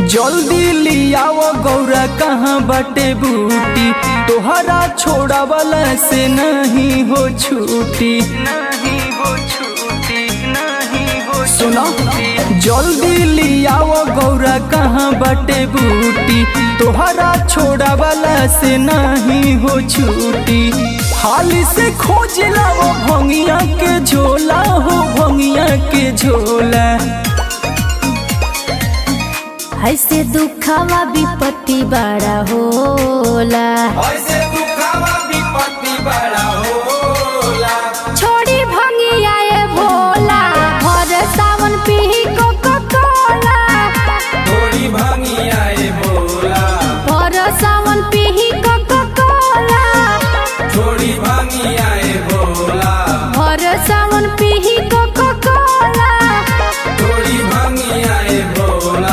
जल्दी लियाव गौरा कहाँ बटे बूटी तोहरा छोड़ा वाला से नहीं हो छूटी नहीं हो छूटी नहीं हो सुनो जल्दी लियाव गौरा कहाँ बटे बूटी तोहरा छोड़ा वाला से नहीं हो छूटी हाल से खोज लाओ भंगिया के झोला हो भंगिया के झोला ऐसे दुखावा विपत्ति बड़ा होला ऐसे दुखावा विपत्ति बड़ा होला छोड़ी भंगिया ये भोला हर सावन पीही कोको कोला थोड़ी भंगिया ए बोला हर सावन पीही कोको कोला थोड़ी भंगिया ए बोला हर सावन पीही कोको कोला थोड़ी भंगिया ए बोला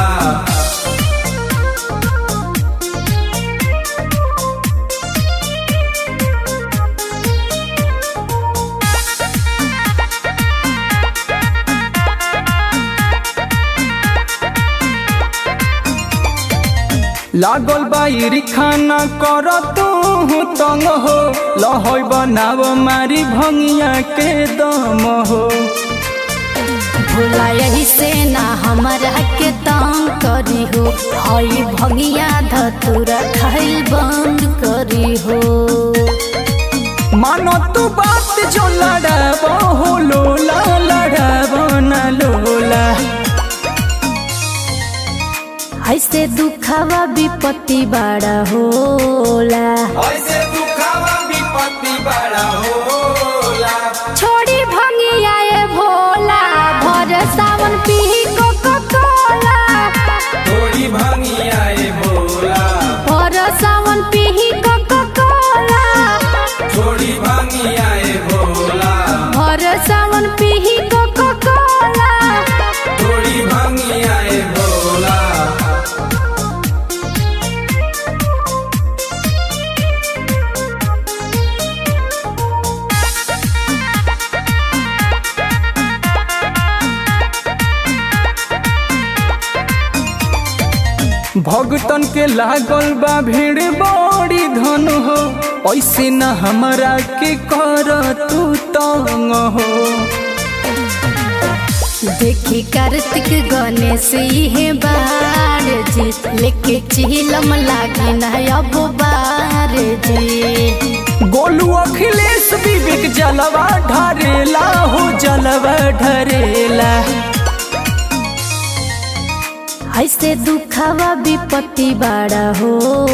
लागल बाई खाना कर तू तंग हो लहई बनाव मारी भंगिया के दम हो भोला यही से ना हमरा के तंग करी हो हई भंगिया धतुरा खाइल बंद करी हो मानो तू बात जो लड़ाब हो लोला लड़ाब न लोला ऐसे दुखावा विपत्ति बड़ा होला ऐसे दुखावा विपत्ति बड़ा होला छोड़ी भंगिया ये भोला भर सावन पीही कोको कोला थोड़ी भंगिया ए बोला भर सावन पीही कोको कोला थोड़ी भंगिया ए बोला भर सावन पीही कोको कोला थोड़ी भंगिया ए बोला भगतन के लागल बा भीड़ बड़ी धन हो ऐसे न हमरा के कर तू तंग हो देखी कार्तिक गणेश इहे बार जी लेके चिलम लागे ना अब बार जी गोलू अखिलेश विवेक जलवा ढरेला हो जलवा ढरेला ऐसे दुखावा विपत्ति बड़ा होला